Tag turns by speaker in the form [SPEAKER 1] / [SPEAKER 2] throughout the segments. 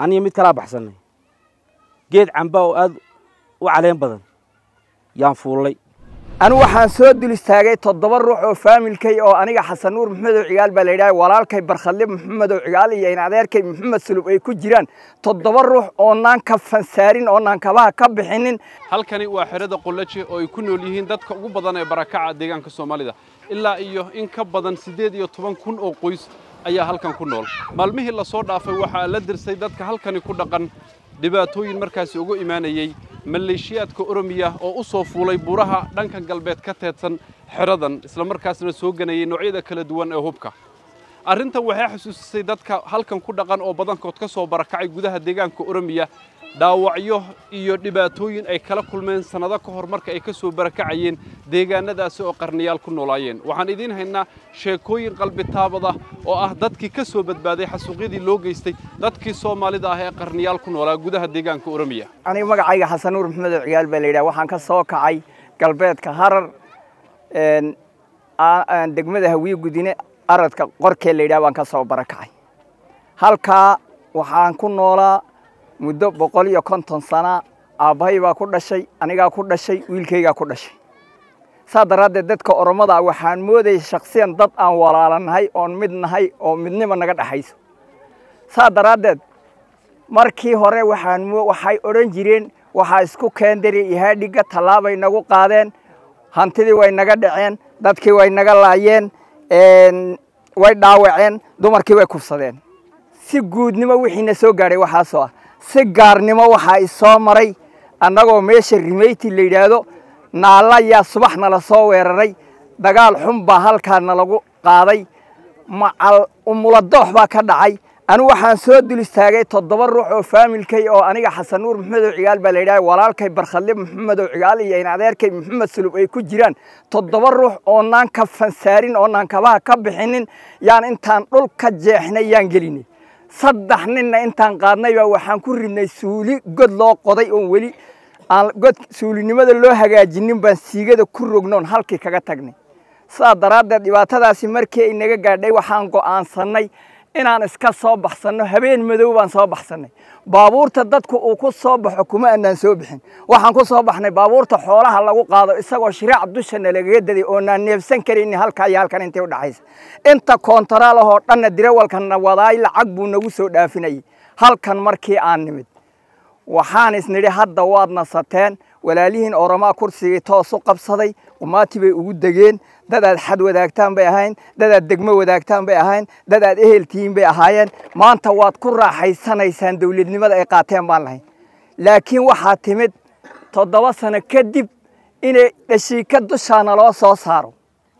[SPEAKER 1] aniga mid kalaa baxsannay geed camba oo aad u caleen badan yaan fuullay
[SPEAKER 2] anu waxaan soo dul istaagay toddoba ruux oo faamilkay oo aniga xasan nuur maxamedow cigaal baa la yidhaha walaalkay barkhadle maxamedow cigaal iyo in adeerkay maxamed sulub ay ku jiraan toddoba ruux oonaan ka fansaarin oonaan kabaha ka bixinin
[SPEAKER 3] halkani waa xerada qollaje oo ay ku nool yihiin dadka ugu badan ee barakaca deegaanka soomaalida ilaa iyo in ka badan siddeed iyo toban kun oo qoys ayaa halkan ku nool maalmihii la soo dhaafay waxaa la dirsay dadka halkani ku dhaqan dhibaatooyin markaasi ugu imaanayey maleeshiyaadka oromiya oo u soo fuulay buuraha dhanka galbeed ka teedsan xeradan isla markaasna soo ganayay noocyada kala duwan ee hubka arrintan waxay xusuusisay dadka halkan ku dhaqan oo badankood ka soo barakacay gudaha deegaanka oromiya dhaawacyo iyo dhibaatooyin ay kala kulmeen sannado ka hor marka ay ka soo barakacayeen deegaanadaasi oo qarniyaal ku noolaayeen waxaan idiin haynaa sheekooyin qalbi taabada oo ah dadkii ka soo badbaaday xasuuqyadii loo geystay dadkii soomaalida ah ee qarniyaal ku noolaa gudaha deegaanka oromiya
[SPEAKER 2] aniga magacayga xasan nuur maxamedow cigaal baa la yidhaha waxaan ka soo kacay galbeedka harar degmada hawiye gudine aradka qorkee la yidhaha baan ka soo barakacay halkaa waxaan ku noolaa muddo boqol iyo konton sana aabbahay baa ku dhashay anigaa ku dhashay wiilkaygaa ku dhashay saa daraaddeed dadka oromada ah waxaan moodayay shaksiyan dad aan walaalanahay oon mid nahay oo midnimo naga dhexayso saa daraaddeed markii hore waxaan waxay odhan jireen waxaa isku keendari ihaadhigga tallaabay nagu qaadeen hantidii way naga dhaceen dadkii way naga laayeen way dhaawaceen dumarkii way kufsadeen si guudnimo wixiina soo gaadhay waxaasoo ah si gaarnimo waxaa isoo maray annagoo meesha rimeyti la yidhaahdo naalla yaa subax nala soo weeraray dagaal xun baa halkaa nalagu qaaday macal umuladoox baa ka dhacay anu waxaan soo dul istaagay toddoba ruux oo faamilkay oo aniga xasan nuur maxamedow cigaal baa la yidhaha walaalkay barkhadle maxamedow cigaal iyo in adeerkay maxamed sulub ay ku jiraan toddoba ruux oonaan ka fansaarin oonaan kabaha ka bixinin yaan intaan dhul ka jeexnay yaan gelinay saddex ninna intaan qaadnay baa waxaan ku ridnay suuli god loo qoday oon weli aan god suulinimada loo hagaajinin baan siigada ku rognoon halkii kaga tagnay sidaa daraaddeed dhibaatadaasi markii ay naga gaadhay waxaan go'aansannay inaan iska soo baxsanno habeen madow baan soo baxsannay baabuurta dadku uu ku soo baxo kuma annaan soo bixin waxaan ku soo baxnay baabuurta xoolaha lagu qaado isagoo shiraac dushana lagaga daday oonaan neefsan karayni halkaa iyo halkan intay u dhaxaysa inta koontaraal ahoo dhanna dirawalkanna wadaay lacag buu nagu soo dhaafinayay halkan markii aan nimid waxaan isnidhi hadda waad nasateen walaalihiin oromaa kursigii toos u qabsaday umaati bay ugu degeen dadaad xad wadaagtaan bay ahayn dadaad degmo wadaagtaan bay ahayn dadaad eheltihiin bay ahaayeen maanta waad ku raaxaysanaysaan dawladnimada ay qaateen baan lahayn laakiin waxaa timid toddoba sano kadib inay dhashiika dushaana loo soo saaro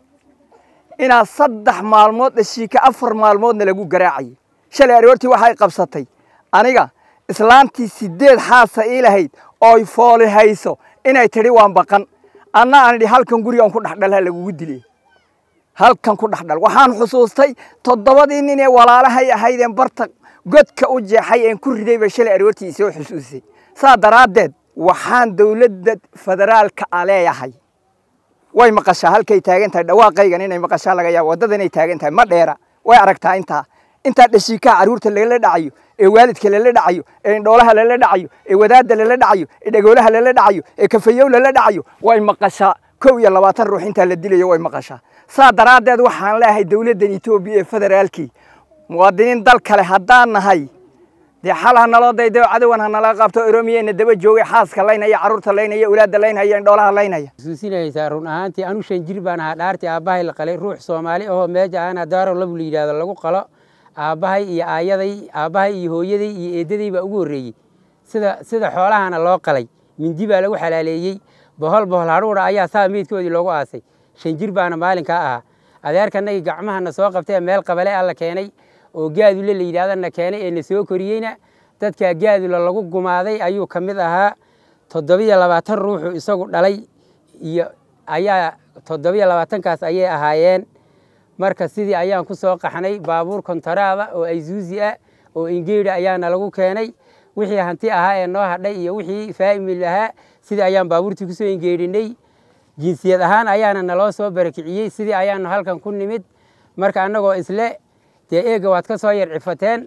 [SPEAKER 2] inaad saddex maalmood dhashiika afar maalmoodna lagu garaacayay shalay aroortii waxay qabsatay aniga islaantii sideed xaasa ii lahayd ooy fooli hayso inay tidhi waan baqan anna aan idhi halkan gurigan ku dhexdhalha lagugu dilay halkan ku dhexdhal waxaan xusuustay toddobadii nin ee walaalahay ahaydeen barta godka u jeexay een ku riday bay shalay aroortii isoo xusuusay saa daraaddeed waxaan dawladda federaalka a leeyahay way maqashaa halkay taagan tahay dhawaaqaygan inay maqashaa laga yaabo waddada inay taagan tahay ma dheera way aragtaa intaa intaa dhashiikaha carruurta lagala dhacayo ee waalidka lala dhacayo ee indhoolaha lala dhacayo ee wadaadda lala dhacayo ee dhagoolaha lala dhacayo ee kafayow lala dhacayo way maqashaa kow iyo labaatan ruux intaa la dilayo way maqashaa saa daraaddeed waxaan leeyahay dawladdan etoobiya ee federaalkii muwaadiniin dal kale haddaan nahay dee xal ha naloo daydayo cadowan ha nala qabto oromiyana daba joogay xaaska laynaya carruurta laynaya ulaadda laynaya indhoolaha laynaya
[SPEAKER 4] xusuusinaysaa run ahaantii anu shan jir baan ahaa dhaartii aabbahay la qalay ruux soomaali ahoo meeja aana daaro labu la yidhaahdo lagu qalo aabbahay iyo aayaday aabbahay iyo hooyaday iyo eeddaday baa ugu horreeyey sida sida xoolahana loo qalay mindi baa lagu xalaaleeyey bohol bohol hadhuudha ayaa saa meydkoodii loogu aasay shan jir baana maalinkaa ahaa adeerkanagii gacmahana soo qabtay meel qabale a la keenay oo gaadule la yidhahdana keenay ee na soo koriyeyna dadkaa gaadula lagu gumaaday ayuu ka mid ahaa toddobiyo labaatan ruuxu isagu dhalay iyo ayaa toddobiyo labaatankaas ayay ahaayeen marka sidii ayaan ku soo qaxnay baabuur kontaraada oo ayzuuzi ah oo ingeedha ayaana lagu keenay wixii hanti ahaa ee noo hadhay iyo wixii faamil ahaa sidii ayaan baabuurtii kusoo ingeedhinay jinsiyad ahaan ayaana naloo soo barakiciyey sidii ayaanu halkan ku nimid marka annagoo isle dee eega waad ka soo yar cifateen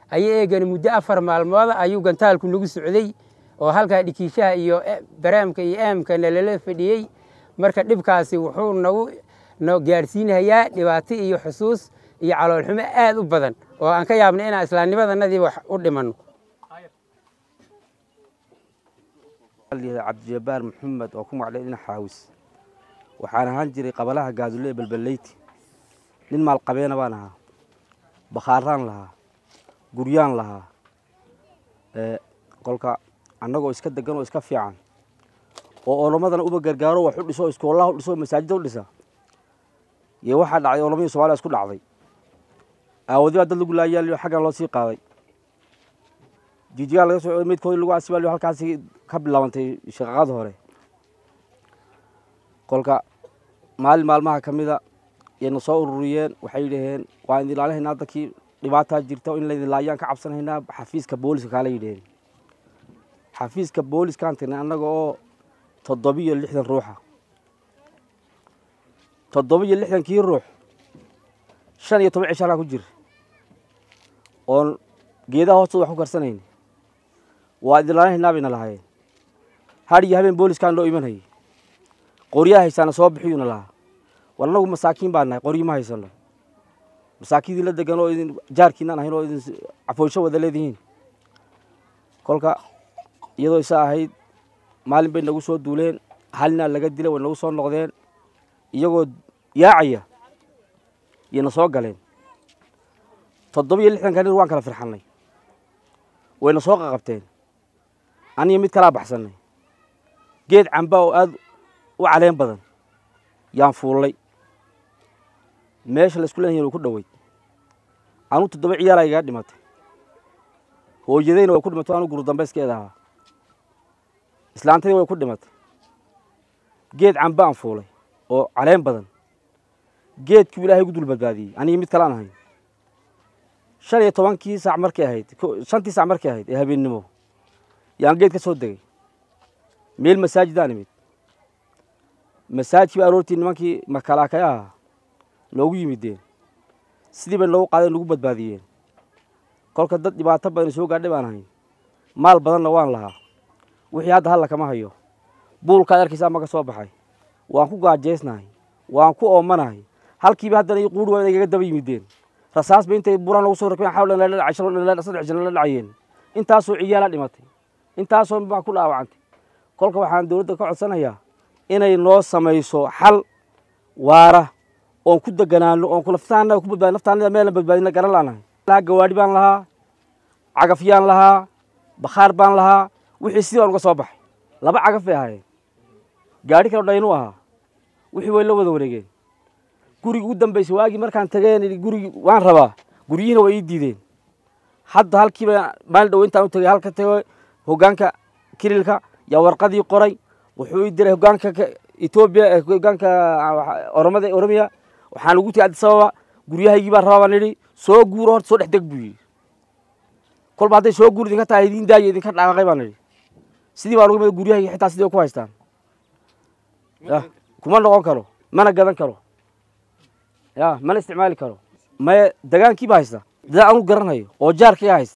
[SPEAKER 4] ayay eegani muddo afar maalmooda ayuu gantaalku nagu socday oo halkaa dhikiishaha iyo baraamka iyo aamkana lala fadhiyey marka dhibkaasi wuxuu nagu no gaadhsiinhayaa dhibaato iyo xusuus iyo caloolxumo aad u badan oo aan ka yaabnay inaan islaamnimadanadii wax u dhimanno
[SPEAKER 1] cabdijabaar maxamed oo ku magacdhay dhinac xaawis waxaan ahaan jiray qabalaha gaadulle ee balballeyti nin maalqabeena baan ahaa bakhaaraan lahaa guryaan lahaa kolka annagoo iska degan oo iska fiican oo olomadana uba gargaaro wax u dhiso iskoolaha u dhiso masaajida u dhisa iyo waxaa dhacday olomadii somaaliya isku dhacday aawadi baa dad lagu laayaaliyo xaggan loo sii qaaday jijigaa laga soo midkoodii lagu asibaaliyo halkaasi ka bilaabantay shaqaqada hore kolka maalin maalmaha ka mida yayna soo ururiyeen waxay yidhaheen waan idin ilaalihaynaa dadkii dhibaataa jirta in laydin laayaan ka cabsanaynaa xafiiska booliska kaala yidhaheen xafiiska booliskaan tirnay annaga oo toddobiyo lixdan ruuxa toddobiyo lixdankii ruux shan iyo toban cisho halkaa ku jira oon geedaha hoostooda wax ku karsanayn waa idin ilaalihaynaa bayna lahaayeen har iyo habeen booliskaan loo imanhayay qoryaha haysaana soo bixiyuuna lahaa war annagu masaakiin baan nahay qoryo ma haysano masaakiindii la degan oo idin jaarkiinaan ahayn oo idin cafooysho wada leedihiin kolka iyadoo isa ahayd maalin bay nagu soo duuleen halnaa laga dilay way nagu soo noqdeen iyagoo yaacaya yayna soo galeen toddobiyo lixdanka nin waan kala firxannay wayna soo qaqabteen aniyo mid kalaa baxsannay geed camba oo aad u caleen badan yaan fuullay meesha laisku leeyahay way ku dhoweyd anuu toddoba ciyaala igaga dhimatay hooyadayna way ku dhimatay anuu guru dambayskeeda ahaa islaantadii way ku dhimatay geed camba aan fuulay oo caleen badan geedkii ilaahay gu dul badbaadiyey anigi mid kale aan ahayn shan iyo tobankii saac markay ahayd shantii saac markay ahayd ee habeennimo yaan geed ka soo degay meel masaajidaan imid masaajidkii ba aroortii nimankii makalaakaya ahaa noogu yimideen sidii bay noogu qaadeen nagu badbaadiyeen kolka dad dhibaato badan soo gaadhay baan ahayn maal badanna waan lahaa wixii hadda halla kama hayo buulkaad arkaysaa ma ka soo baxay waan ku gaajeysnahay waan ku oomanahay halkiiba haddana quuri waa igaga daba yimideen rasaas ba intay buraan lagu soo rakbeen xawlan la dhacay shalon saddex jana la dhacayeen intaasoo ciyaala dhimatay intaasoo baa ku dhaawacantay kolka waxaan dowladda ka codsanayaa inay noo samayso xal waara oon ku deganaano oon kulaftaana ku badbaadi naftaanada meelan badbaadina garan laanahay lahaa gawaadhi baan lahaa cagafyaan lahaa bakhaar baan lahaa wixii sidii baan uga soo baxay laba cagaf bay ahaayeen gaadhi kale dhaynu ahaa wixii way la wada wareegeen gurigi ugu dambaysay waagii markaan tageen gurigi waan rabaa guryihiina way ii diideen hadda halkiiba maalin dhow intaan u tagay halka tago hoggaanka kirilka yaa warqadii qoray wuxuu ii diray hoggaanka etoobiya hoggaanka oromada oromiya waxaan ugu tegay addis ababa guryahaygii baan rabaa baan idhi soo guuro horta soo dhex deg buu yidhi kolba hadday soo guur idinka tahay idin daayo idinka dhaaqaqay baan idhi sidii baan uga imid guryahaygi xitaa sidii ku haystaan ya kuma noqon karo mana gadan karo ya mana isticmaali karo maye degaankii baa haysta dad anu garanayo oo jaarkaiga haysta